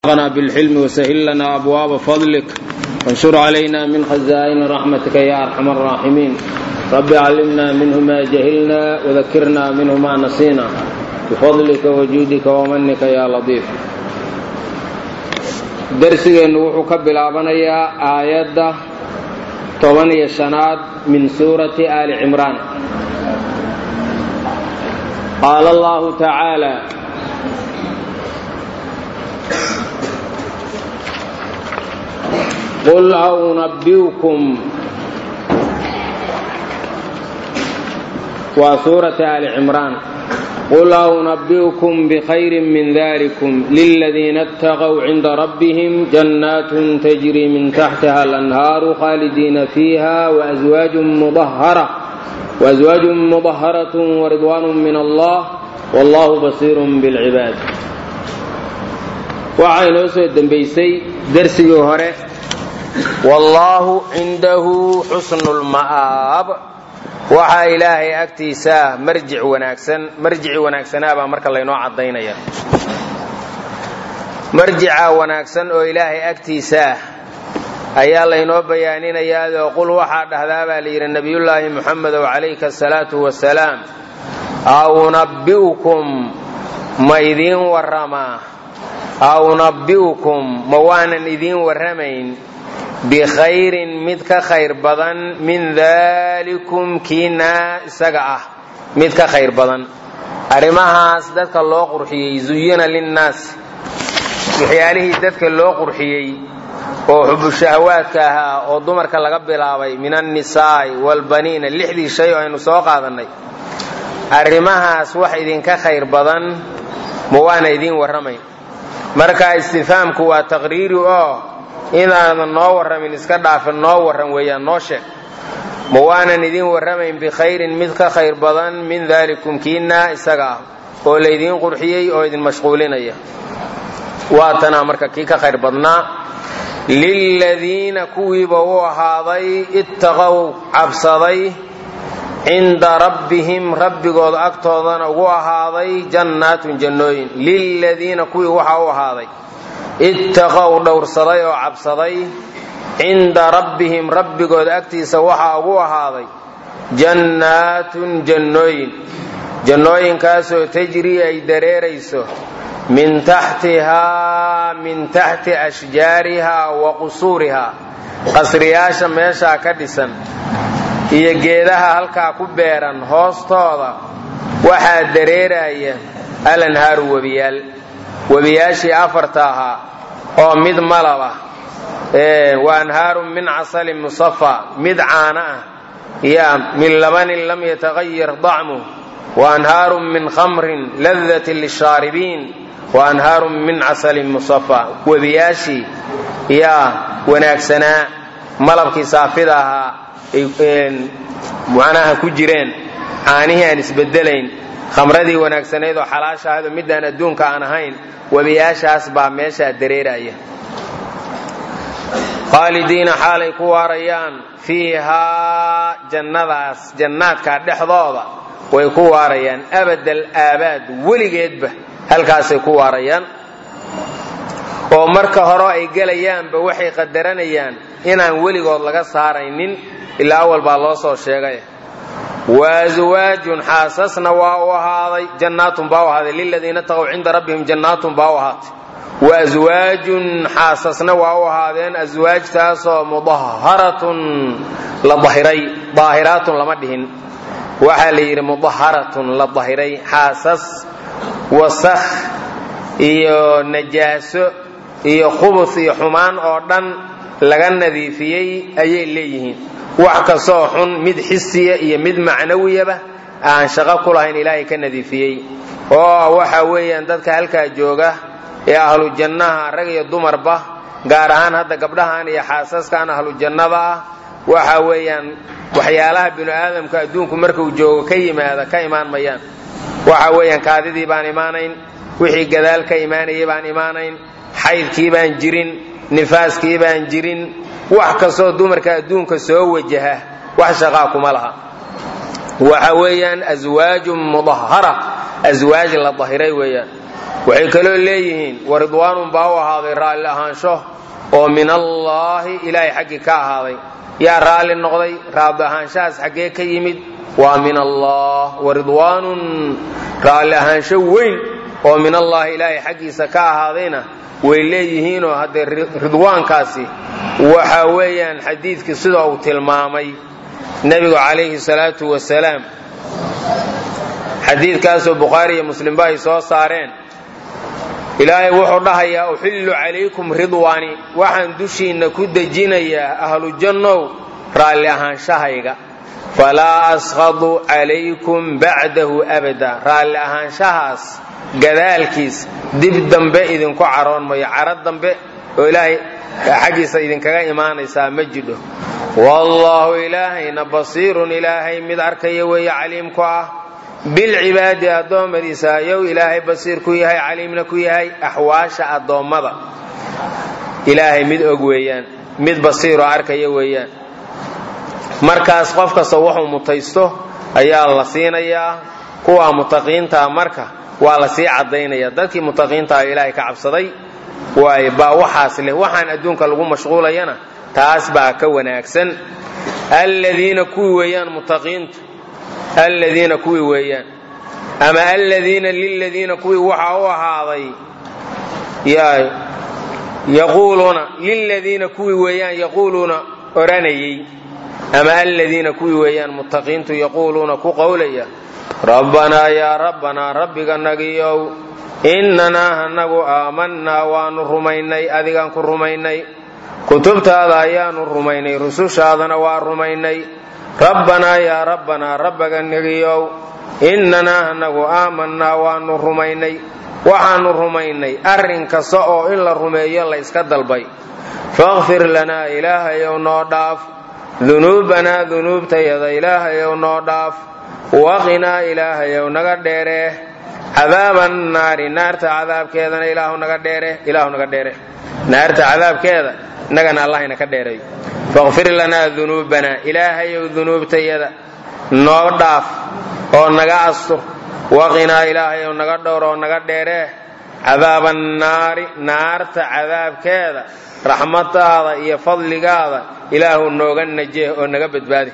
وارزقنا بالحلم وسهل لنا أبواب فضلك وانشر علينا من خزائن رحمتك يا أرحم الراحمين رب علمنا منه ما جهلنا وذكرنا منه ما نسينا بفضلك وجودك ومنك يا لطيف darsigeennu wuxuu ka bilaabanayaa aayadda toban iyo shanaad min suurati aali cimraan qaala allahu tacaala qul aunabbiukum waa suurati aali cimraan qul aunabbiukum bikhayrin min dalikum liladiina اtaqow cinda rabbihim jannaatun tajri min taxtiha alanhaaru khaalidiina fiiha waaswaajun mudaharat waridwaan min allah wallahu basiirun bilcibaad waxaa inoo soo dembaysay dersigii hore wallaahu cindahu xusnu lma'aab waxaa ilaahay agtiisaa marjic wanaagsan marjici wanaagsanaabaa marka laynoo caddaynaya marjica wanaagsan oo ilaahay agtiisaah ayaa laynoo bayaaninayaao qul waxaa dhahdaa baa layidhi nebiyullaahi muxamedow calayka asalaatu wasalaam aunabbi'ukum ma idiin warramaa aunabbi'ukum ma waanan idiin warramayn bikhayrin mid ka khayr badan min daalikum kiinaa isaga ah mid ka khayr badan arrimahaas dadka loo qurxiyey zuyina linnaasi waxyaalihii dadka loo qurxiyey oo xubushahawaadka ahaa oo dumarka laga bilaabay min annisaa'i waalbaniina lixdii shay oo aynu soo qaadannay arrimahaas wax idinka khayr badan ma waana idiin warramayn marka istifhaamku waa taqriiri oo inaadan noo warramin iska dhaafin noo warran weeyaan noo sheeg ma waanan idiin warramayn bikhayrin mid ka khayr badan min daalikum kiinaa isaga ah oo laydiin qurxiyey oo idin mashquulinaya waatanaa marka kii ka khayr badnaa liladiina kuwiiba u ahaaday ittaqow cabsaday cinda rabbihim rabbigooda agtoodana ugu ahaaday jannaatun jannooyin liladiina kuwii waxaa u ahaaday ittaqow dhowrsaday oo cabsaday cinda rabbihim rabbigooda agtiisa waxaa ugu ahaaday jannaatun jannooyin jannooyinkaasoo tajrii ay dareerayso min taxtihaa min taxti ashjaarihaa wa qusuurihaa qasriyaasha meeshaa ka dhisan iyo geedaha halkaa ku beeran hoostooda waxaa dareeraya alanhaaru webiyaal webiyaashii afarta ahaa oo mid malab ah wa anhaarun min casalin musafa mid caana ah ya min labanin lam yataqayar dacmuh wa anhaarun min khamrin ladatin lishaaribiin wa anhaarun min casalin musafa webiyaashii yaa wanaagsanaa malabkii saafida ahaa macnaha ku jireen caanihii aan isbedelayn khamradii wanaagsanayd oo xalaasha ahayd oo midaan adduunka aan ahayn webiyaashaas baa meeshaa dareeraya khaalidiina xaalay ku waarayaan fiihaa jannadaas jannaadka dhexdooda way ku waarayaan abadal aabaad weligeedba halkaasay ku waarayaan oo marka hore ay gelayaanba waxay qadaranayaan inaan weligood laga saaraynin ilaa awal baa loo soo sheegay waaswaajun xaasasna waa u ahaaday jannaatun baa u ahaaday liladiina taqow cinda rabbihim jannaatun baa u ahaatay waaswaajun xaasasna waa u ahaadeen aswaajtaasoo mudaharatun la dahiray daahiraatun lama dhihin waxaa la yidhi mudaharatun la dahiray xaasas wasakh iyo najaaso iyo khubus iyo xumaan oo dhan laga nadiifiyey ayay leeyihiin wax kastoo xun mid xisiya iyo mid macnawiyaba aan shaqo ku lahayn ilaahay ka nadiifiyey oo waxa weeyaan dadka halkaa jooga ee ahlu jannaha rag iyo dumarba gaar ahaan hadda gabdhahan iyo xaasaskan ahlu jannada ah waxa weeyaan waxyaalaha binu aadamka adduunku markuu joogo ka yimaada ka imaan mayaan waxa weeyaan kaadidii baan imaanayn wixii gadaal ka imaanayay baan imaanayn xaydkii baan jirin nifaaskii baan jirin wax kastoo dumarka adduunka soo wajaha wax shaqaa kuma laha waxa weeyaan aswaajun mudahara aswaaj la dahiray weeyaan waxay kaloo leeyihiin wa ridwaanun baa u ahaaday raalli ahaansho oo min allaahi ilaahay xaggii ka ahaaday yaa raalli noqday raadli ahaanshahaas xaggee ka yimid waa min allah wa ridwaanun raalli ahaansho weyn oo min allaahi ilaahay xaggiisa ka ahaadayna way leeyihiinoo haddee ridwaankaasi waxa weeyaan xadiidkii sida uu tilmaamay nebigu calayhi salaatu wasalaam xadiidkaasoo bukhaari iyo muslimba ay soo saareen ilaahay wuxuu dhahayaa uxillu calaykum ridwaani waxaan dushiinna ku dejinayaa ahlu jannow raalli ahaanshahayga falaa askhadu calaykum bacdahu abada raalli ahaanshahaas gadaalkiis dib dambe idinku caroon mayo caro dambe oo ilaahay xaggiisa idinkaga imaanaysaa ma jidho wallaahu ilaahayna basiirun ilaahay mid arkaya weeye caliimku ah bilcibaadi addoommadiisa ayow ilaahay basiir ku yahay caliimna ku yahay axwaasha addoommada ilaahay mid og weeyaan mid basiiroo arkaya weeyaan markaas qof kasta wuxuu mutaysto ayaa la siinayaa kuwa mutaqiintaa marka waa la sii caddaynaya dadkii mutaqiintaa ilaahay ka cabsaday waay baa waxaas leh waxaan adduunka lagu mashquulayana taas baa ka wanaagsan alladiina kuwii weeyaan mutaqiintu alladiina kuwii weeyaan ama alladiina liladiina kuwii waxaa u ahaaday yaquuluuna liladiina kuwii weeyaan yaquuluuna odhanayey ama alladiina kuwii weeyaan mutaqiintu yaquuluuna ku qowlaya rabbanaa yaa rabbanaa rabbiga nagiyow innanaa hanagu aamannaa waannu rumaynay adigaan ku rumaynay kutubtaada ayaannu rumaynay rusushaadana waa rumaynay rabbanaa yaa rabbanaa rabbaga nagiyow innanaa hanagu aamannaa waannu rumaynay waxaannu rumaynay arrin kasta oo in la rumeeyo la yska dalbay fakfir lanaa ilaahayow noo dhaaf dunuubanaa dunuubtayada ilaahayow noo dhaaf waqinaa ilaahayow naga dheeree cadaaban naari naarta cadaabkeedana ilaahu naga dheere ilaahu naga dheere naarta cadaabkeeda innagana allahayna ka dheereeyo fakfir lanaa dunuubanaa ilaahayow dunuubtayada noo dhaaf oo naga astur waqinaa ilaahayow naga dhowr oo naga dheeree cadaaban naari naarta cadaabkeeda raxmadaada iyo fadligaada ilaahu nooga najeh oo naga badbaadi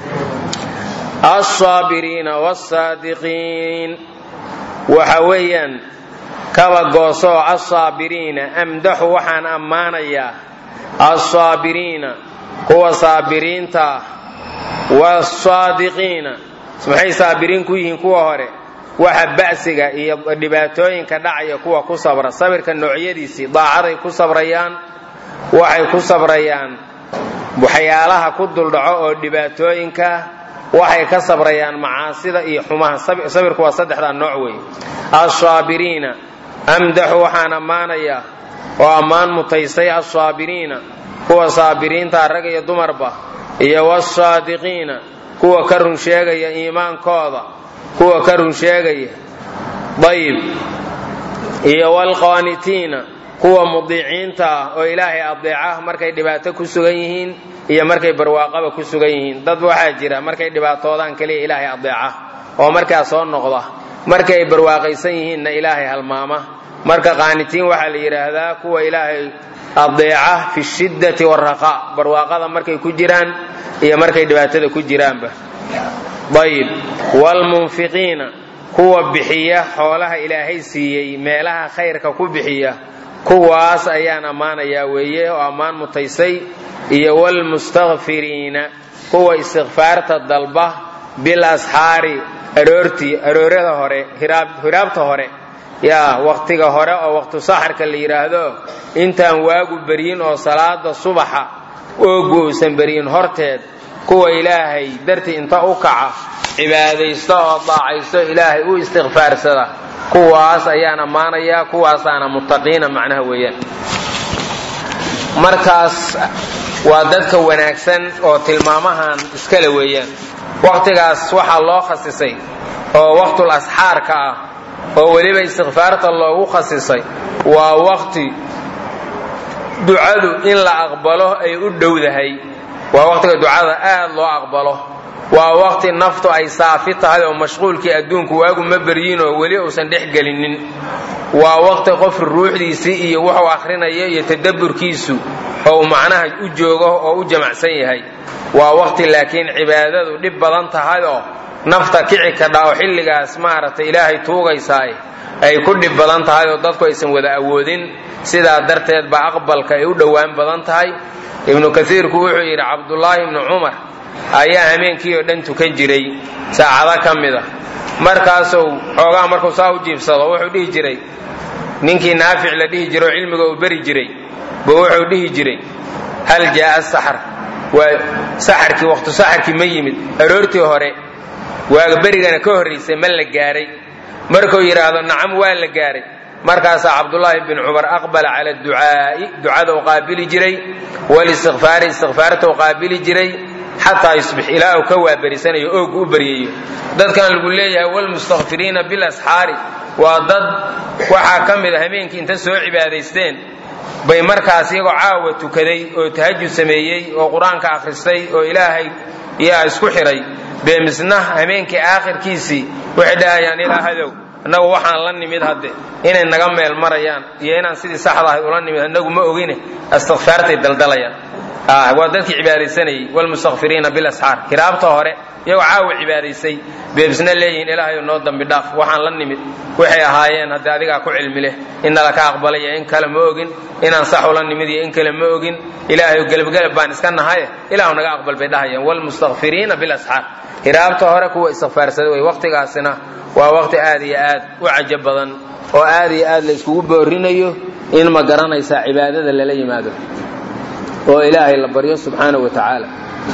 alsaabiriina wsaadiqiin waxa weeyaan kaba goosoo alsaabiriina amdaxu waxaan ammaanayaa alsaabiriina kuwa saabiriinta ah wasaadiqiina maxay saabiriin ku yihiin kuwa hore waxa ba'siga iyo dhibaatooyinka dhacaya kuwa ku sabra sabirka noocyadiisii daacaday ku sabrayaan waxay ku sabrayaan waxyaalaha ku duldhaco oo dhibaatooyinka waxay ka sabrayaan macaasida iyo xumaha sabirku waa saddexdaa nooc weeye alsaabiriina amdaxu waxaan ammaanayaa oo ammaan mutaysay alsaabiriina kuwa saabiriinta rag iyo dumarba iyo wasaadiqiina kuwa ka run sheegaya iimaankooda kuwa ka run sheegaya dayib iyo waalqaanitiina kuwa mudiiciinta ah oo ilaahay adeeca markay dhibaato ku sugan yihiin iyo markay barwaaqaba ku sugan yihiin dad waxaa jira markay dhibaatoodaan keliya ilaahay adeeca oo markaa soo noqda markay barwaaqaysan yihiinna ilaahay halmaama marka qaanitiin waxaa la yidhaahdaa kuwa ilaahay adeeca fi shiddati waraqa barwaaqada markay ku jiraan iyo markay dhibaatada ku jiraanba ayib waalmunfiqiina kuwa bixiya xoolaha ilaahay siiyey meelaha khayrka ku bixiya kuwaas ayaan ammaanayaa weeye oo ammaan mutaysay iyo waalmustakfiriina kuwa istikfaarta dalba bil asxaari aroortii aroorada hore hiraabta hore yaa wakhtiga hore oo waqtu saxarka la yidhaahdo intaan waagu beryin oo salaada subaxa oogu uusan beryin horteed kuwa ilaahay dartii inta u kaca cibaadaysta oo daacaysto ilaahay u istikfaarsada kuwaas ayaan ammaanayaa kuwaasaana muttaqiina macnaha weeyaan markaas waa dadka wanaagsan oo tilmaamahan iskale weeyaan wakhtigaas waxaa loo khasisay oo waqtul asxaarka ah oo weliba istikfaarta loogu khasisay waa waqti ducadu in la aqbalo ay u dhowdahay waa waqtiga ducada aad loo aqbalo waa waqti naftu ay saafi tahay oo mashquulkii adduunku waagu ma beryin oo weli uusan dhex gelinin waa waqti qof ruuxdiisii iyo wuxuu akhrinayo iyo tadabburkiisu ou macnaha u joogo oo u jamacsan yahay waa waqti laakiin cibaadadu dhib badan tahay oo nafta kici kadha oo xilligaas maaragtay ilaahay tuugaysaay ay ku dhib badan tahay oo dadku aysan wada awoodin sidaa darteed ba aqbalka ay u dhowaan badan tahay ibnu kasiirku wuxuu yidhi cabdullaahi ibnu cumar ayaa hameenkii oo dhan tukan jiray saacado ka mid a markaasuu xoogaa markuu saa u jiibsado wuxuu dhihi jiray ninkii naafic la dhihi jiro oo cilmiga uu beri jiray buu wuxuu dhihi jiray hal jaaa saxar waa saxarkii waqtu saxarkii ma yimid aroortii hore waaga berigana ka horraysay ma la gaaray markuu yidhaahdo nacam waa la gaaray markaasaa cabdullaahi bin cumar aqbala cala ducaa'i ducada u qaabili jiray walistikfaari istikfaarta u qaabili jiray xataa yusbix ilaa uu ka waaberisanayo oogu u baryayo dadkan lagu leeyahay walmustakfiriina bilasxaari waa dad waxaa ka mid a hameenkii inta soo cibaadaysteen bay markaas iyagoo caawa tukaday oo tahajud sameeyey oo qur-aanka akhristay oo ilaahay yaa isku xidhay bee misna hameenkii aakhirkiisii waxay dhahayaan ilaahadow annagu waxaan la nimid hadde inay naga meel marayaan iyo inaan sidii saxda ahay ula nimid annagu ma ogine istikfaartay daldalayaan waa dadkii cibaadaysanayey wlmustakfiriina bilasxaar kiraabta hore iyagoo caawa cibaadaysay beebisna leeyihiin ilaahayo noo dambi dhaaf waxaan la nimid waxay ahaayeen haddii adigaa ku cilmi leh innala ka aqbalay iyo in kale ma ogin inaan sax ula nimid iyo in kale ma ogin ilaahayo gelabgelab baan iska nahaye ilaahu naga aqbal bay dhahayaan wlmustakfiriina bilasxaar kiraabta hore kuwa istikfaarsaday way waqtigaasina waa waqti aad iyo aad u cajab badan oo aad iyo aad la iskugu boorinayo in ma garanaysaa cibaadada lala yimaado oo ilaahay la baryo subxaana wa tacaala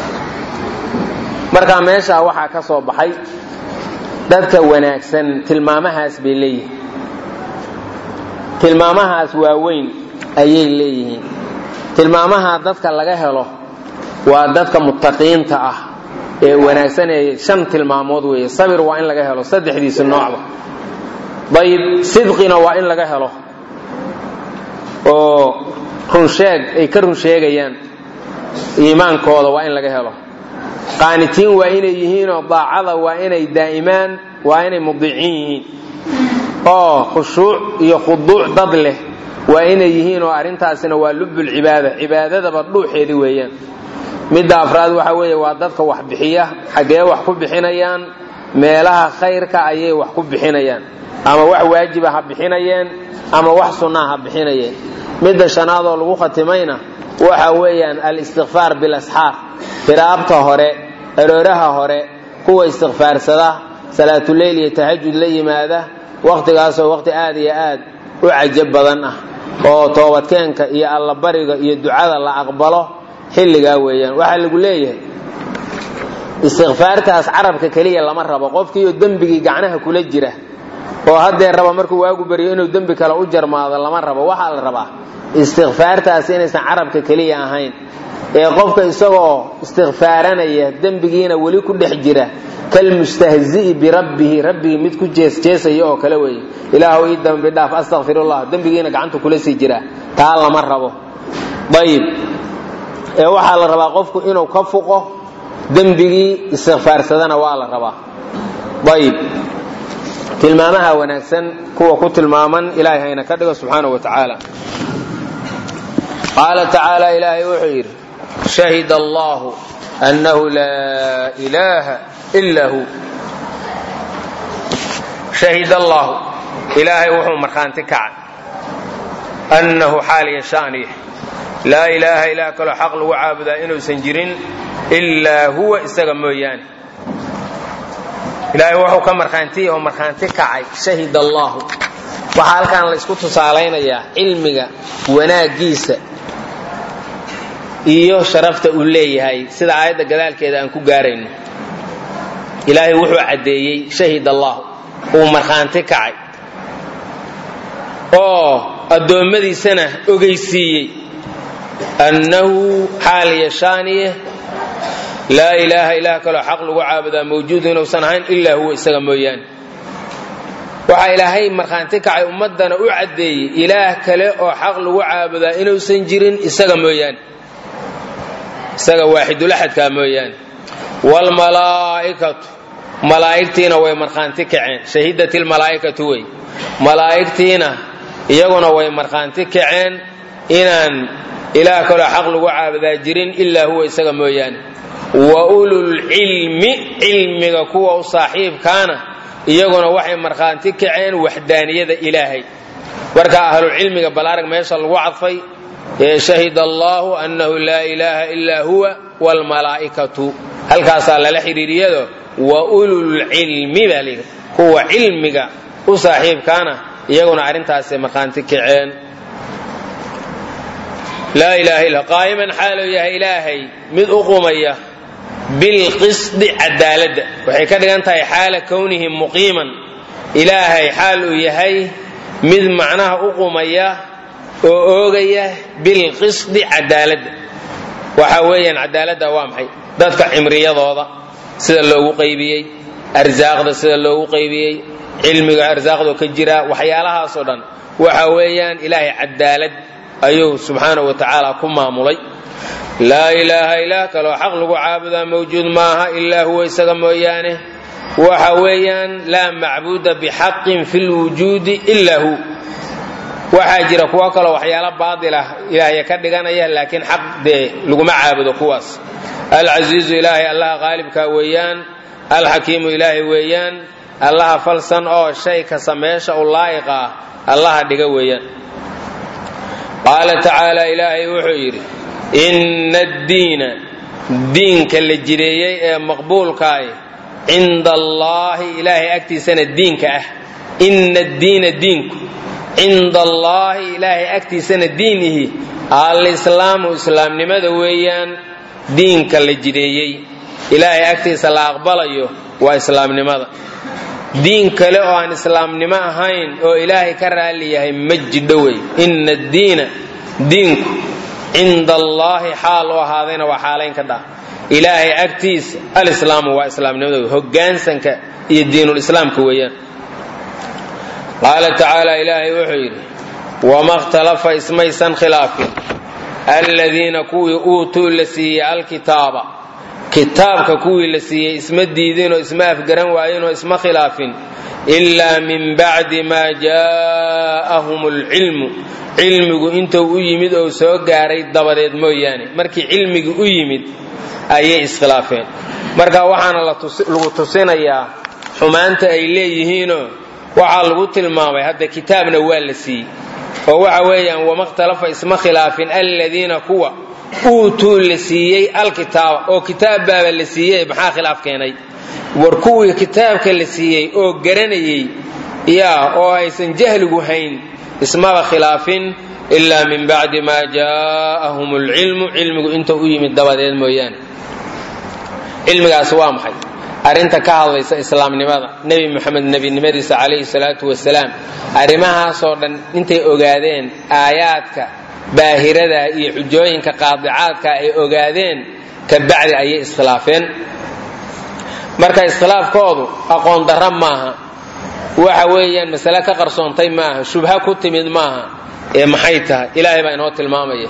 markaa meeshaa waxaa ka soo baxay dadka wanaagsan tilmaamahaas bay leeyihiin tilmaamahaas waaweyn ayay leeyihiin tilmaamaha dadka laga helo waa dadka muttaqiinta ah ee wanaagsan ee shan tilmaamood weeye sabir waa in laga helo saddexdiisa noocba dayib sidqina waa in laga helo oo runsheeg ay ka run sheegayaan iimaankooda waa in laga helo qaanitiin waa inay yihiinoo daacada waa inay daa'imaan waa inay mudiiciin yihiin oo khushuuc iyo khuduuc dad leh waa inay yihiin oo arrintaasina waa lubbulcibaada cibaadadaba dhuuxeedi weeyaan midda afraad waxa weeye waa dadka wax bixiya xaggee wax ku bixinayaan meelaha khayrka ayay wax ku bixinayaan ama wax waajiba ha bixinayeen ama wax sunnaa ha bixinayeen midda shanaadoo lagu khatimayna waxa weeyaan al-istikfaar bilasxaar firaabta hore arooraha hore kuwa istikfaarsada salaatuleyl iyo tahajud la yimaada wakhtigaasoo wakhti aad iyo aad u cajab badan ah oo toobadkeenka iyo allabariga iyo ducada la aqbalo xilligaa weeyaan waxaa lagu leeyahay istikfaartaas carabka keliya lama rabo qofkiioo dembigii gacnaha kula jira oo haddee raba markuu waagu baryo inuu dembi kale u jarmaado lama rabo waxaa la rabaa istikfaartaas inaysan carabka keliya ahayn ee qofka isagoo istikfaaranaya dembigiina weli ku dhex jira kalmustahzi'i birabbihi rabbigii mid ku jeesjeesaya oo kale weeye ilaahu ii dambi dhaaf astakfirullah dembigiina gacanta kula sii jira taa lama rabo ayib ee waxaa la rabaa qofku inuu ka fuqo dembigii istikfaarsadana waa la rabaa ayib tilmaamaha wanaagsan kuwa ku tilmaaman ilaahay hayna ka dhigo subxaana wa tacaala qaala tacaala ilaahay wuxuu yidhi shahid allahu annahu laa ilaaha ila hu shahid allahu ilaahay wuxuu markhaanti kacay annahu xaaliya shaaniya laa ilaaha ilaah kaloo xaq lagu caabudaa inuusan jirin ilaa huwa isaga mooyaane ilaahay wuxuu ka markhaanti oo markhaanti kacay shahid allahu waxaa halkan la isku tusaalaynayaa cilmiga wanaaggiisa iyo sharafta uu leeyahay sida aayadda gadaalkeeda aan ku gaarayno ilaahay wuxuu caddeeyey shahid allahu uu markhaanti kacay oo addoommadiisana ogeysiiyey annahu xaal yashaaniye laa ilaaha ilaah kaloo xaq lagu caabudaa mawjuudu inuusan ahayn ilaa huwa isaga mooyaane waxaa ilaahay markhaanti kacay ummaddana u caddeeyey ilaah kale oo xaq lagu caabudaa inuusan jirin isaga mooyaane isaga waaxidulaxadkaa mooyaane waalmalaa'ikatu malaa'igtiina way markhaanti kaceen shahidat ilmalaa'ikatu wey malaa'igtiina iyaguna way markhaanti kaceen inaan ilaah kaloo xaq lagu caabudaa jirin ilaa huwa isaga mooyaane wa ululcilmi cilmiga kuwa u saaxiibkaana iyaguna waxay markhaanti kaceen waxdaaniyada ilaahay marka ahlulcilmiga balaarag meesha lagu cadfay shahid allahu annahu laa ilaaha ilaa huwa wlmalaa'ikatu halkaasaa lala xidhiiriyado wa ululcilmi baa layidhi kuwa cilmiga u saaxiibkaana iyaguna arrintaasay markhaanti kaceen laa ilaha illa qaa'iman xaaluu yahay ilaahay mid u qumaya bilqisdi cadaaladda waxay ka dhigan tahay xaala kownihi muqiiman ilaahay xaal uu yahay mid macnaha u qumaya oo oogaya bilqisdi cadaaladda waxa weeyaan cadaaladda waa maxay dadka cimriyadooda sida loogu qaybiyey arsaaqda sida loogu qaybiyey cilmiga arsaaqdoo ka jira waxyaalahaasoo dhan waxa weeyaan ilaahay cadaalad ayuu subxaanahu wa tacaala ku maamulay laa ilaaha ilaah kaloo xaq lagu caabudaa mawjuud maaha ilaa huwa isaga mooyaane waxa weeyaan laa macbuuda bixaqin fi lwujuudi ilaa hu waxaa jira kuwo kaloo waxyaalo baatil ah ilaahya ka dhiganaya laakiin xaq dee laguma caabudo kuwaas alcasiizu ilaahay allaha qaalibka weeyaan alxakiimu ilaahay weeyaan allaha falsan oo shay kasta meesha u laa'iqa ah allaha dhiga weeyaan qaala tacaala ilaahay wuxuu yidhi inna addiina diinka la jireeyey ee maqbuulkaay cinda allaahi ilaahay agtiisana diinka ah inna addiina diinku cinda allaahi ilaahay agtiisana diinihi alislaamu islaamnimada weeyaan diinka la jireeyey ilaahay agtiisa la aqbalayo waa islaamnimada diin kale oo aan islaamnimo ahayn oo ilaahay ka raalli yahay ma jidho wey inna addiina diinku cinda allaahi xaal u ahaadayna waa xaalayn ka dhah ilaahay agtiisa alislaamu waa islaamnimada wey hogaansanka iyo diinulislaamka weeyaan qaala tacaala ilaahay wuxuu yidhi wama ikhtalafa ismaysan khilaafin aladiina kuwii uutuu la siiyey alkitaaba kitaabka kuwii la siiyey isma diidinoo isma afgaran waayinoo isma khilaafin ilaa min bacdi maa jaa'ahum alcilmu cilmigu intuu u yimid oo soo gaaray dabadeed mooyaane markii cilmigii u yimid ayay iskhilaafeen marka waxaana lagu tusinayaa xumaanta ay leeyihiinoo waxaa lagu tilmaamay hadda kitaabna waa la siiyey oo waxa weeyaan wama ikhtalafa isma khilaafin aladiina kuwa uutuu la siiyey alkitaaba oo kitaab baaba la siiyey maxaa khilaaf keenay war kuwii kitaabka la siiyey oo garanayey yaa oo aysan jahligu hayn ismaba khilaafin ilaa min bacdi maa jaa'ahum alcilmu cilmigu inta u yimid dabadeed mooyaane cilmigaas waa maxay arrinta ka hadlaysa islaamnimada nebi moxamed nebinimadiisa calayhi salaatu wasalaam arrimahaasoo dhan intay ogaadeen aayaadka baahirada iyo xujooyinka qaadicaadka ay ogaadeen ka bacdi ayay iskhilaafeen marka iskhilaafkoodu aqoon darra maaha waxa weeyaan masale ka qarsoontay maaha shubha ku timid maaha ee maxay tahay ilaahay baa inoo tilmaamaya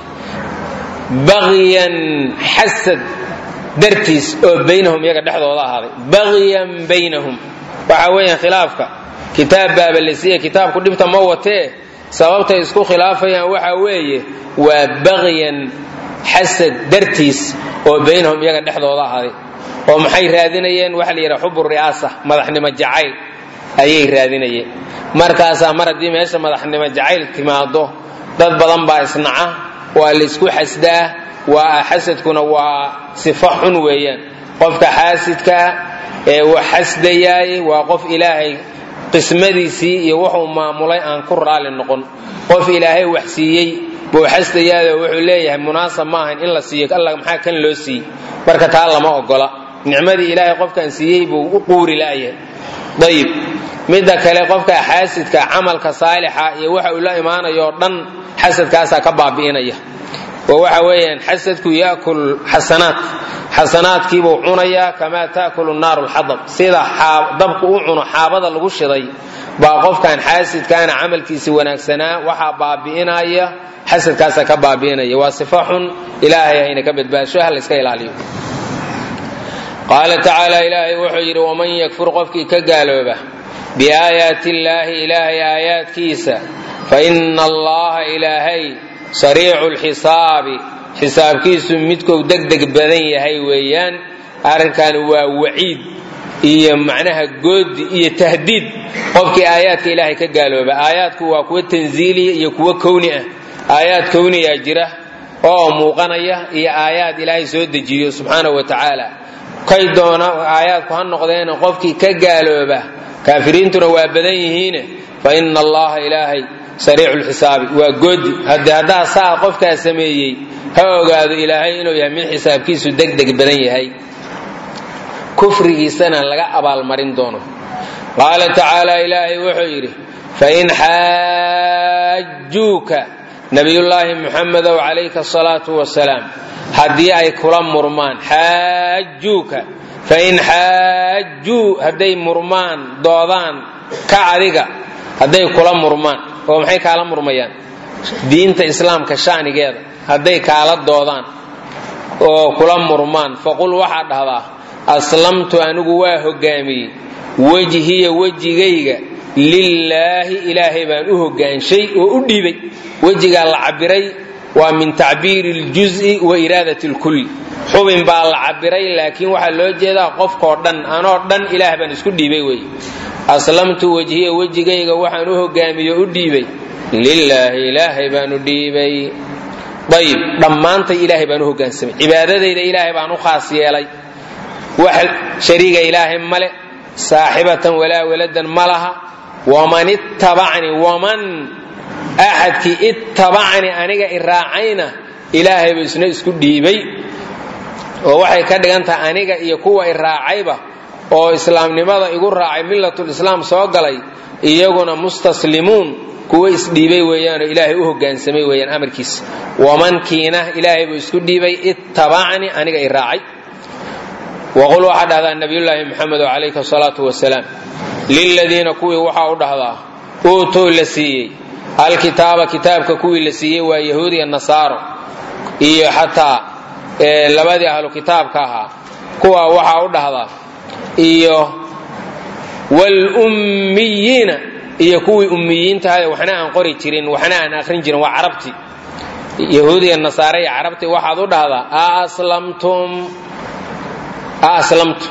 bagyan xasad dartiis oo baynahum iyaga dhexdooda ahaaday bagyan baynahum waxa weeyaan khilaafka kitaab baaba la siiye kitaabku dhibta ma watee sababtay isku khilaafayaan waxa weeye waa bagyan xasad dartiis oo baynahum iyaga dhexdooda ahaaday oo maxay raadinayeen waxa la yidhaha xubu ri'aasa madaxnimo jacayl ayay raadinayeen markaasaa mar haddii meesha madaxnimo jacayl timaado dad badan baa isnaca waa laysku xasdaa waa xasadkuna waa sifo xun weeyaan qofka xaasidkaa ee wax xasdayaay waa qof ilaahay qismadiisii iyo wuxuu maamulay aan ku raali noqon qof ilaahay wax siiyey buu xasdayaado wuxuu leeyahay munaasab ma ahayn in la siiyo alla maxaa kan loo siiyey marka taa lama ogola nicmadii ilaahay qofkaan siiyey buu u quuri la'yahay ayib midda kale qofka xaasidka camalka saalixa iyo waxa uu la imaanayo dhan xasadkaasaa ka baabi'inaya oo waxa weeyaan xasadku yaakul xasanaat xasanaadkiibuu cunayaa kamaa taakulu naaru lxadab sida dabku u cuno xaabada lagu shiday baa qofkan xaasidkaana camalkiisi wanaagsanaa waxaa baabi'inaya xasadkaasaa ka baabi'inaya waa sifo xun ilaahay hayna ka badbaasho ha layska ilaaliyo qaala tacaala ilaahay wuxuu yidhi waman yakfur qofkii ka gaalooba biaayaati illaahi ilaahay aayaadkiisa fa ina allaha ilaahay sariicu lxisaabi xisaabkiisu midkou degdeg badan yahay weeyaan arrinkan waa waciid iyo macnaha goodi iyo tahdiid qofkii aayaadka ilaahay ka gaalooba aayaadku waa kuwo tanziiliya iyo kuwo kowni ah aayaad kowniyaa jira oo muuqanaya iyo aayaad ilaahay soo dejiyo subxaanahu wa tacaala kay doona aayaadku ha noqdeena qofkii ka gaalooba kaafiriintuna waa badan yihiine fa ina allaha ilaahay sariicu lxisaabi waa goodi hade haddaa saa qofkaa sameeyey ha ogaado ilaahay inuu yahay mid xisaabkiisu degdeg badan yahay kufrigiisana laga abaalmarin doono qaala tacaala ilaahay wuxuu yidhi fain xaajuuka nabiyullaahi muxamedow calayka asalaatu wasalaam haddii ay kula murmaan xaajuuka fain xaajuu hadday murmaan doodaan ka adiga hadday kula murmaan oo maxay kaala murmayaan diinta islaamka shanigeeda hadday kaala doodaan oo kula murmaan faqul waxaad dhahdaa aslamtu anigu waa hogaamiyey wejhiya wejigayga lilaahi ilaahay baan u hogaanshay oo u dhiibay wejigaa la cabiray waa min tacbiiri ljuzi wa iraadati lkulli xubin baa la cabiray laakiin waxaa loo jeedaa qofkoo dhan anoo dhan ilaah baan isku dhiibay wey aslamtu wejhiya wejigayga waxaan u hogaamiye o u dhiibay lilaahi ilaahay baan u dhiibay ayib dhammaantay ilaahay baan u hogaansamay cibaadadayda ilaahay baan u khaas yeelay wax shariiga ilaahay male saaxibatan walaa waladan ma laha waman ittabacni waman axadkii ittabacni aniga iraacayna ilaahayba isna isku dhiibay oo waxay ka dhigan tahay aniga iyo kuwa iraacayba oo islaamnimada igu raacay millatulislaam soo galay iyaguna mustaslimuun kuwa isdhiibay weeyaanoo ilaahay u hogaansamay weeyaan amarkiisa wamankiina ilaahay buu isku dhiibay ittabacni aniga i raacay waqul waxaa dhahdaa nabiyullaahi muxamedo calayhi asalaatu wasalaam liladiina kuwii waxaa u dhahdaa uutuu la siiyey alkitaaba kitaabka kuwii la siiyey waa yahuudiya nasaaro iyo xataa labadii ahlu kitaabka ahaa kuwa waxaa u dhahdaa iyo wlummiyiina iyo kuwii ummiyiintahay waxna aan qori jirin waxna aan akhrin jirin waa carabtii yahuudiya nasaare iyo carabtii waxaad u dhahdaa aslamtum aslamtu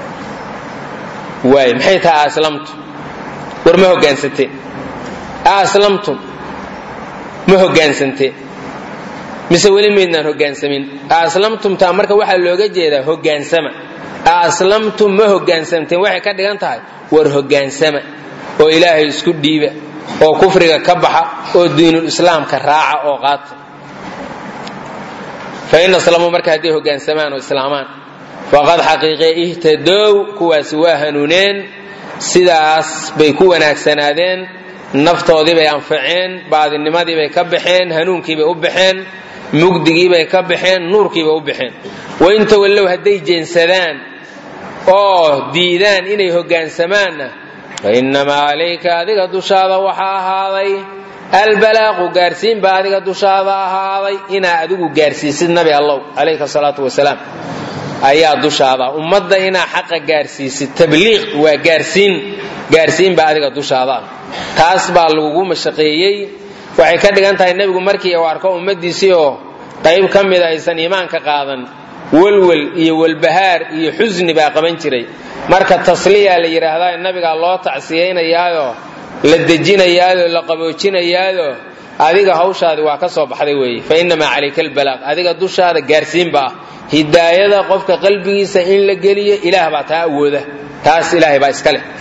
waay maxay tahay aslamtu war ma hogaansanteen aslamtum ma hogaansanteen mise weli maydnaan hogaansamin aslamtumtaa marka waxaa looga jeedaa hogaansama aslamtum ma hogaansamteen waxay ka dhigan tahay war hogaansama oo ilaahay isku dhiiba oo kufriga ka baxa oo diinul islaamka raaca oo qaata fain aslamuu marka hadday hogaansamaan oo islaamaan faqad xaqiiqee ihtadow kuwaasi waa hanuuneen sidaas bay ku wanaagsanaadeen naftoodiibay anfaceen baadinimadiibay ka baxeen hanuunkiibay u baxeen mugdigiibay ka baxeen nuurkiibay u baxeen wainta wallow hadday jeensadaan oo diidaan inay hogaansamaanna fainnamaa calayka adiga dushaada waxaa ahaaday albalaaqu gaarsiin baa adiga dushaada ahaaday inaa adigu gaarsiisid nabi allow calayka salaatu wasalaam ayaa dushaada ummadda inaa xaqa gaarsiisid tabliiq waa gaarsiin gaarsiin baa adiga dushaada ah taas baa lagugu mashaqeeyey waxay ka dhigan tahay nebigu markii uu arko ummaddiisii oo qayb ka mida aysan iimaanka qaadan welwel iyo welbahaar iyo xusni baa qaban jiray marka tasliyaa la yidhaahdaa nabigaa loo tacsiyaynayaayoo la dejinayaayoo la qaboojinayaayoo adiga hawshaadi waa ka soo baxday weeye fa innamaa calayka albalaaq adiga dushaada gaarsiinba ah hidaayada qofka qalbigiisa in la geliyo ilaah baa taa awooda taas ilaahay baa iska leh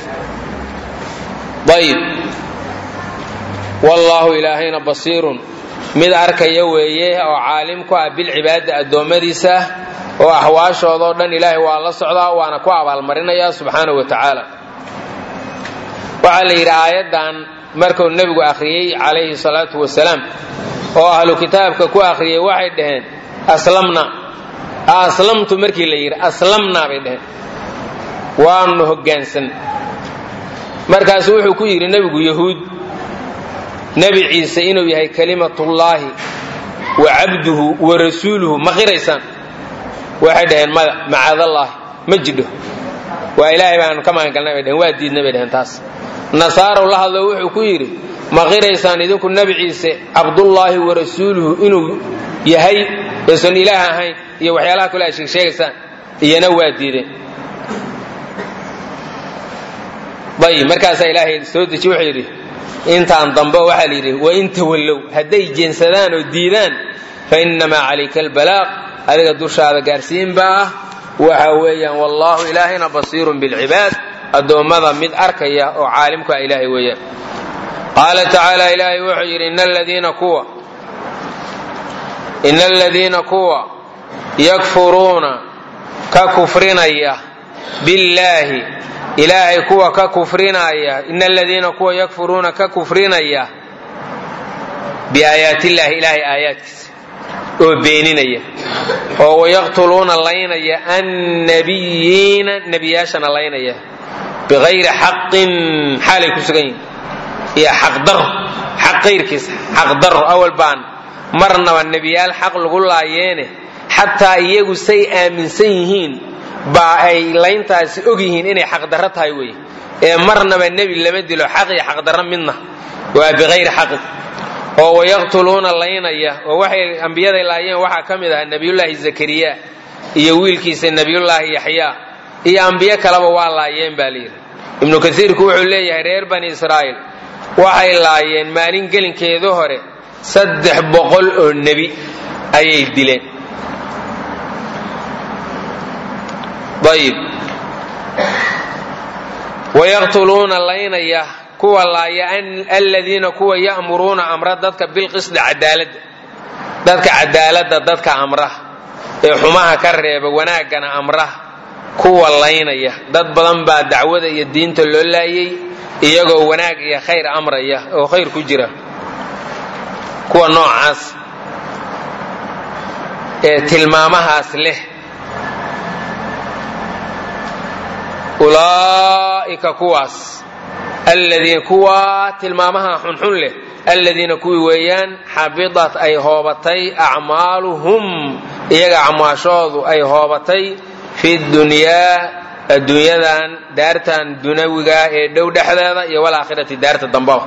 ayib wallaahu ilaahayna basiirun mid arkaya weeye oo caalim ku ah bilcibaada addoommadiisa oo axwaashoodao dhan ilaahay waa la socdaa waana ku abaalmarinaya subxaanahu wa tacaala waxaa la yidhi aayaddan markuu nebigu akhriyey calayhi salaatu wasalaam oo ahlu kitaabka ku akhriyey waxay dhaheen aslamna aslamtu markii la yidhi aslamnaa bay dhaheen waanu hoggaansan markaasu wuxuu ku yidhi nebigu yahuud nebi ciise inuu yahay kalimatullaahi wa cabduhu wa rasuuluhu ma qiraysaan waxay dhaheen mada macaadallaahi ma jidho waa ilaahay baanu ka magangalnay bay dhaheen waa diidna bay dhaheen taas nasaarow la hadlo wuxuu ku yidhi ma qiraysaan idinku nebi ciise cabdullaahi wa rasuuluhu inuu yahay aysan ilaah ahayn iyo waxyaalaha kale ay sheegsheegaysaan iyana waa diideen ayb markaasaa ilaahay soo deji wuxuu yidhi intaan dambe waxaa la yidhi wain tawallow hadday jeensadaan oo diidaan fa innamaa calayka albalaaq adiga dushaada gaarsiin baa ah waxa weeyaan wallaahu ilaahayna basiirun bilcibaad addoommada mid arkaya oo caalimku ah ilaahay weeyaan qaala tacaala ilaahay wuxuu yidhi ina aladiina kuwa ina aladiina kuwa yakfuruuna ka kufrinaya billaahi ilaahay kuwa ka kufrinaya ina aladiina kuwa yakfuruuna ka kufrinaya biaayaatiillaahi ilaahay aayaadkiisa oo beeninaya oo wayaqtuluuna laynaya annabiyiina nebiyaashana laynaya biqayri xaqin xaalay ku sugan yihin iyo xaqdaro xaq qayrkiisa xaqdaro awal baan marnaba nebiyaal xaq lagu laayeene xataa iyagu say aaminsan yihiin baa ay layntaasi og yihiin inay xaqdarro tahay wey ee marnaba nebi lama dilo xaq iyo xaqdarro midna waa biqayri xaqin oo wayaqtuluuna laynaya oo waxay ambiyaday laayeen waxaa ka mid ahaa nebiyullaahi zakariya iyo wiilkiisa nebiyullaahi yaxyaa iyo ambiyo kaleba waa laayeen baa layidhi ibnu kasiirku wuxuu leeyahay reer bani israa'iil waxay laayeen maalin gelinkeedu hore saddex boqol oo nebi ayay dileen ayib wayaqtuluuna laynaya kuwa laaya aladiina kuwa ya'muruuna amra dadka bilqisdi cadaaladda dadka cadaaladda dadka amra ee xumaha ka reeba wanaaggana amra kuwa laynaya dad badan baa dacwada iyo diinta loo laayay iyagoo wanaag iyo khayr amraya oo khayr ku jira kuwa noocaas ee tilmaamahaas leh ulaa'ika kuwaas aladiina kuwa tilmaamaha xunxun leh aladiina kuwii weeyaan xabidat ay hoobatay acmaaluhum iyaga acmaashoodu ay hoobatay fi dunyaa adduunyadan daartan dunawiga ee dhow dhexdeeda iyo walaakhirati daarta dambaba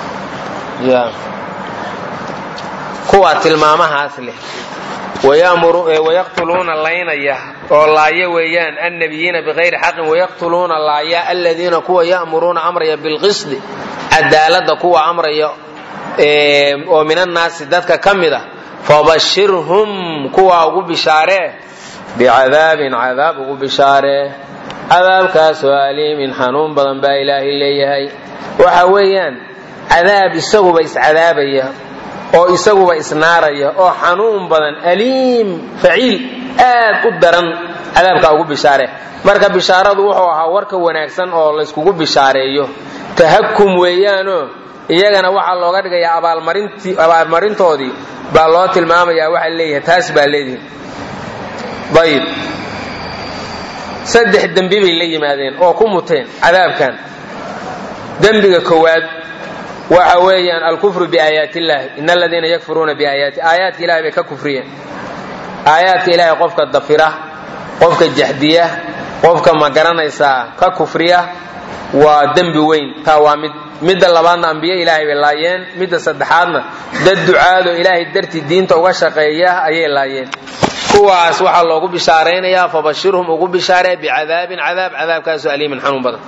kuwa tilmaamahaas leh wayaqtuluuna laynaya oo laaya weeyaan annabiyiina biqayri xaqin wayaqtuluuna laaya aladiina kuwa ya'muruuna amraya bilqisdi cadaaladda kuwa amraya oo min annaasi dadka ka mid a fabashirhum kuwa ugu bishaaree bicadaabin cadaab ugu bishaaree cadaabkaasoo aliimin xanuun badan baa ilaahay leeyahay waxa weeyaan cadaab isaguba iscadaabaya oo isaguba isnaaraya oo xanuun badan aliim faciil aad u daran cadaabkaa ugu bishaare marka bishaaradu wuxuu ahaa warka wanaagsan oo layskugu bishaareeyo tahakum weeyaanoo iyagana waxaa looga dhigayaa abaalmarintoodii baa loo tilmaamayaa waxaa leeyahay taas baa leedihin ayib saddex dembi bay la yimaadeen oo ku muteen cadaabkan dembiga koowaad waxa weeyaan alkufru biaayaati illaahi in aladiina yakfuruuna biaayaati aayaadka ilahay bay ka kufriyeen aayaadka ilaahay qofka dafira qofka jaxdiya qofka ma garanaysaa ka kufriya waa dembi weyn taa waa mid midda labaadna ambiye ilaahay bay laayeen midda saddexaadna dad ducaado ilaahay dartii diinta uga shaqeeya ayay laayeen kuwaas waxaa loogu bishaaraynayaa fabashirhum ugu bishaaree bicadaabin cadaab cadaabkaasoo aliimin xanuun badan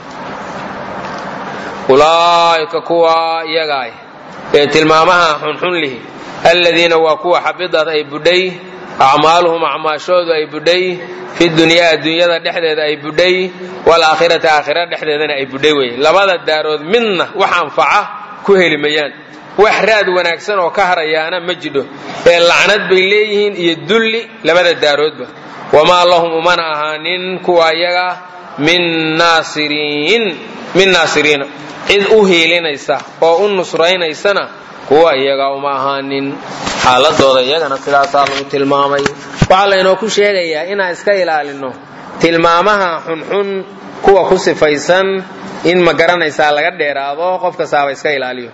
ulaa'ika kuwa iyagaay ee tilmaamaha xunxun lihi aladiina waa kuwa xabidad ay budhay acmaaluhum acmaashoodu ay budhay fi dunyaa adduunyada dhexdeeda ay budhay walaakhirati aakhira dhexdeedana ay budhay weye labada daarood midna wax anfaca ku heli mayaan wax raad wanaagsan oo ka harayaana ma jidho ee lacnad bay leeyihiin iyo dulli labada daaroodba wamaa lahum umana ahaanin kuwa iyaga min naasiriin min naasiriina cid u hiilinaysa oo u nusraynaysana kuwa iyaga uma ahaanin xaaladooda iyagana sidaasaa lagu tilmaamay waxaa laynoo ku sheegayaa inaan iska ilaalino tilmaamaha xunxun kuwa ku sifaysan in ma garanaysaa laga dheeraado qof kastaaba iska ilaaliyo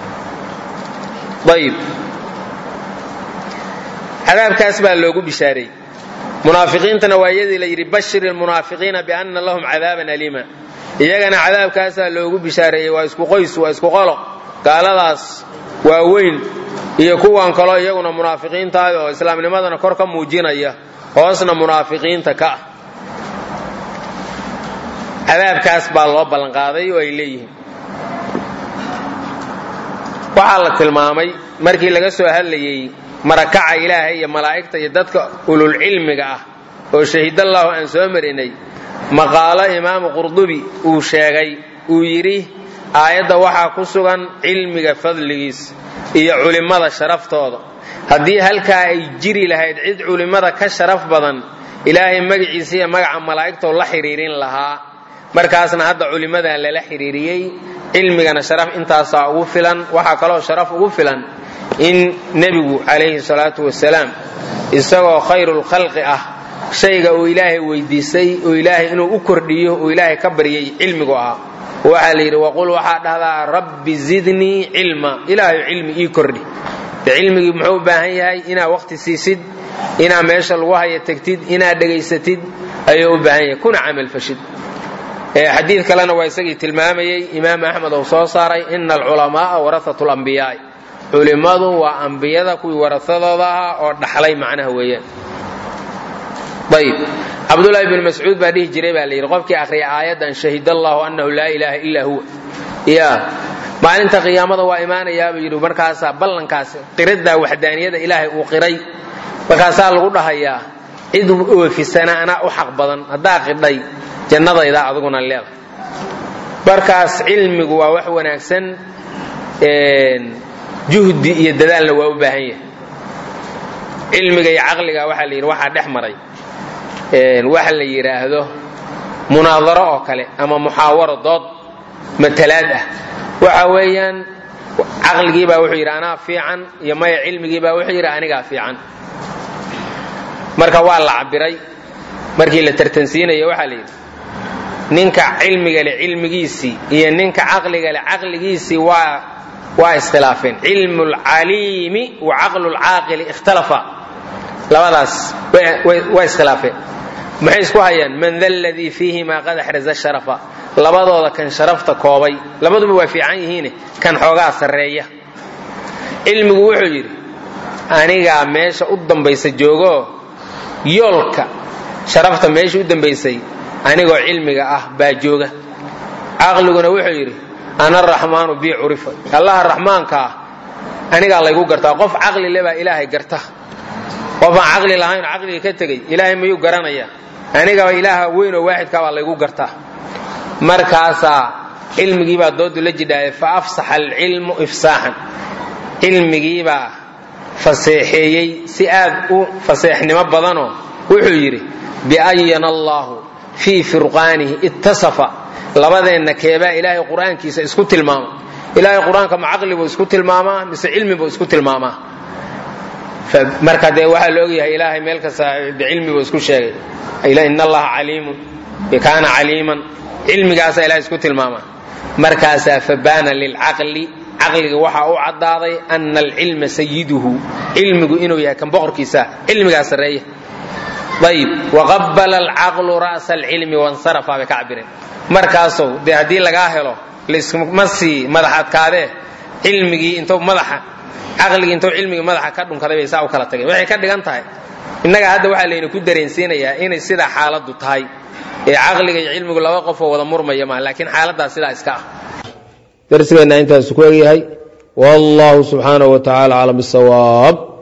ayib cadaabkaas baa loogu bishaareeyey munaafiqiintana waa iyadii la yidhi bashir ilmunaafiqiina bianna lahum cadaaban aliima iyagana cadaabkaasaa loogu bishaareeyey waa isku qoys waa isku qolo gaaladaas waaweyn iyo kuwan kaloo iyaguna munaafiqiintaah oo islaamnimadana kor ka muujinaya hoosna munaafiqiinta ka ah cadaabkaas baa loo ballanqaaday oo ay leeyihiin waxaa la tilmaamay markii laga soo hadlayey marakaca ilaahay iyo malaa'igta iyo dadka ululcilmiga ah oo shahidallahu aan soo marinay maqaalo imaamu qurdubi uu sheegay uu yidhi aayadda waxaa ku sugan cilmiga fadligiis iyo culimmada sharaftooda haddii halkaa ay jiri lahayd cid culimmada ka sharaf badan ilaahay magaciisa iyo magaca malaa'igtoo la xidhiirin lahaa markaasna hadda culimmadan lala xidhiiriyey cilmigana sharaf intaasaa ugu filan waxaa kaloo sharaf ugu filan in nebigu calayhi salaatu wasalaam isagoo khayrulkhalqi ah shayga uu ilaahay weydiisay oo ilaahay inuu u kordhiyo uu ilaahay ka baryay cilmigu ahaa waxaa la yidhi waqul waxaa dhahdaa rabbi zidnii cilma ilaahay cilmi ii kordhi de cilmigii muxuu u baahan yahay inaad waqti siisid inaad meesha lagu haya tegtid inaad dhegaysatid ayuu u baahan yahay kuna camalfashid xadiid kalena waa isagii tilmaamayey imaam axmed uu soo saaray ina alculamaaa warahatu lambiyaai culimmadu waa ambiyada kuwii warahadooda ahaa oo dhaxlay macnaha weeyaan ayb cabdulaahi bn mascuud baa dhihi jiray baa la yidhi qofkii akhriya aayaddan shahid allahu annahu laa ilaaha illaa huwa ya maalinta qiyaamada waa imaanayaabuu yidhi markaasaa ballankaas qiraddaa waxdaaniyada ilaahay uu qiray markaasaa lagu dhahayaa cid oofisana anaa u xaq badan haddaa qidhay jannadayda aduguna leeda markaas cilmigu waa wax wanaagsan juhdi iyo dadaalna waa u baahan yahay cilmiga iyo caqliga waxaa la yidhi waxaa dhex maray waxa la yidhaahdo munaadaro oo kale ama muxaawaro dood matalaad ah waxa weeyaan caqligiibaa wuxuu yidhi anaa fiican iyo maya cilmigiibaa wuxuu yidhi anigaa fiican marka waa la cabiray markii la tartansiinaya waxaa la yidhi ninka cilmiga leh cilmigiisii iyo ninka caqliga leh caqligiisii waa waa iskhilaafeen cilmu lcaliimi wa caqlu lcaaqili ikhtalafa labadaas waa iskhilaafeen maxay isku hayaan man da ladii fiihimaa qad axraza sharafa labadooda kan sharafta koobay labaduba waa fiican yihiine kan xoogaa sarreeya cilmigu wuxuu yidhi anigaa meesha u dambaysa joogoo yoolka sharafta meesha u dambaysay anigoo cilmiga ah baa jooga caqliguna wuxuu yidhi ana araxmaanu bii curifa allaha raxmaanka ah anigaa laygu gartaa qof caqli le baa ilaahay garta qof aan caqli lahayn caqliga ka tegey ilaahay mayuu garanayaa anigaba ilaaha weyn oo waaxidkaa baa laygu gartaa markaasaa cilmigiibaa doodu la jidhaaya fa afsaxa alcilmu ifsaaxan cilmigiibaa faseexeeyey si aad u faseexnimo badanoo wuxuu yidhi biayana allaahu fii firqaanihi ittasafa labadeenna keebaa ilaahay qur'aankiisa isku tilmaama ilaahay qur-aanka ma caqli buu isku tilmaamaa mise cilmi buu isku tilmaamaa marka dee waxaa la ogyahay ilaahay meel kasta bicilmi buu isku sheegay in allaha caliimun kaana caliiman cilmigaasaa ilahay isku tilmaamaa markaasaa fabaana lilcaqli caqliga waxaa u caddaaday ana alcilma sayiduhu cilmigu inuu yahay kan boqorkiisa cilmigaa sarreeya ayib waqabala alcaqlu ra'sa alcilmi wansarafa bay ka cabireen markaasow dee haddii lagaa helo laysma sii madax adkaadee cilmigii intuu madaxa caqligii intuu cilmigii madaxa ka dhunkaday bay saa u kala tageen waxay ka dhigan tahay innaga hadda waxaa layna ku dareensiinayaa inay sidaa xaaladdu tahay ee caqliga iyo cilmigu laba qofoo wada murmaya maaha laakiin xaaladdaas sidaa iska ah darsigeenna intaasu ku egyahay wallahu subxaanahu wa tacaala aclam bisawaab